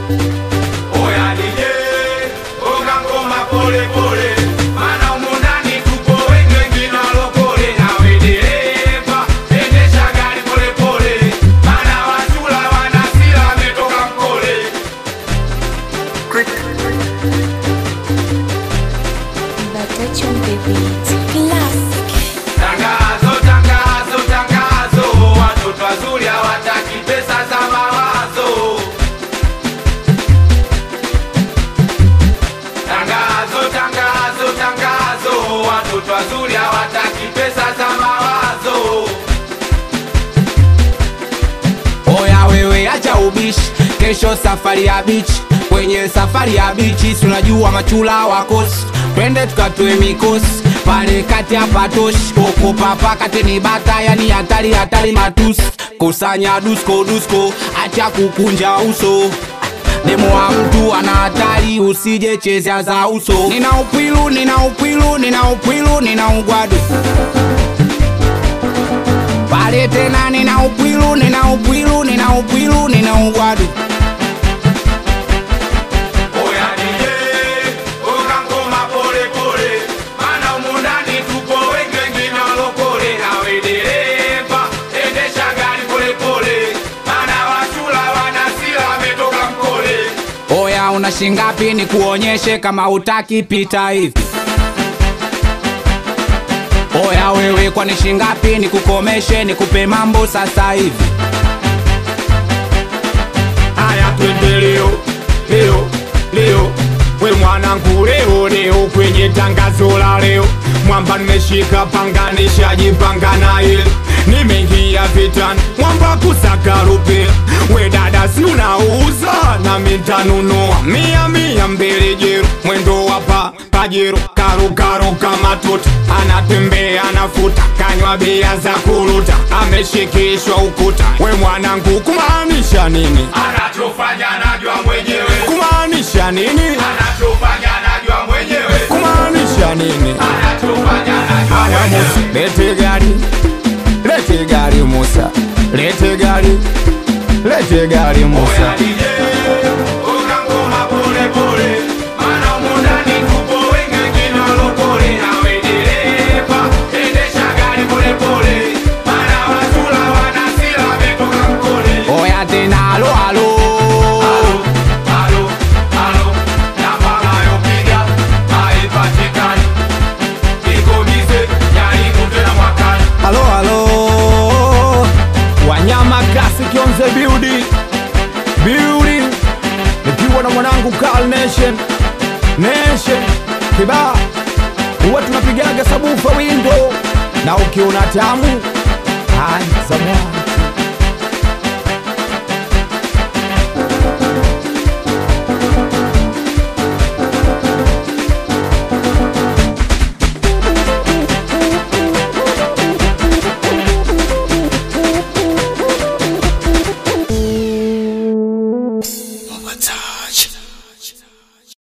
Oya DJ, gonga ngoma pole pole, maana humu ndani tupo wengi wengine walokole. Nawe dereva, endesha gari pole pole, maana wachula wana hasira wametoka mkole. Batacho Beat Classic. Tangazo, tangazo, tangazo, watoto wazuri hawataki pesa za mawazo. Tangazo, tangazo, tangazo, watoto wazuri hawataki pesa za mawazo. Oya wewe acha ubishi, kesho safari ya bichi. Kwenye safari ya bichi, si unajua machula wakosi, twende tukatoe mikosi pale kati ya patoshi koko papa kati ni bata, yani hatari hatari matusi, kusanya dusko dusko, acha kukunja uso demo wa mtu ana hatari, usije chezea za uso. Nina upwilu, nina upwilu, nina upwilu, nina ugwadu pale tena, nina upwilu, nina upwilu, nina upwilu, nina ugwadu Oya DJ, gonga ngoma pole pole, maana humu ndani tupo wengi wengine walokole. Nawe dereva, endesha gari pole pole, maana wachula wana hasira wametoka mkole. Oya, una shingapi ni kuonyeshe kama utaki pita hivi. Oya wewe, kwani shingapi ni kukomeshe nikupe mambo sasa hivi. Haya twende leo leo leo, we mwanangu, leo leo kwenye tangazo la leo, mwamba nimeshika panga, nishajipanga na ile nimeingia vitani, mwamba kusaka rupia. We dada, si unauza na mitanunua mia mia mbele jero, mwendo wapa pajero karukaro kama tuta, anatembea anafuta, kanywa bia za kuruta, ameshikishwa ukuta. We mwanangu, kumaanisha nini? Anachofanya najua mwenyewe. Kumaanisha nini? Anachofanya najua mwenyewe. Kumaanisha nini? Anachofanya najua mwenyewe. Lete gari, lete gari Musa, lete gari, lete gari Musa. Oya tena, alo alo, alo alo. Wanyama Classic on the building building, nikiwa na mwanangu Carl Nation Nation kibaa, huwa tunapigaga sabufa windo, na ukiona tamu ai zamani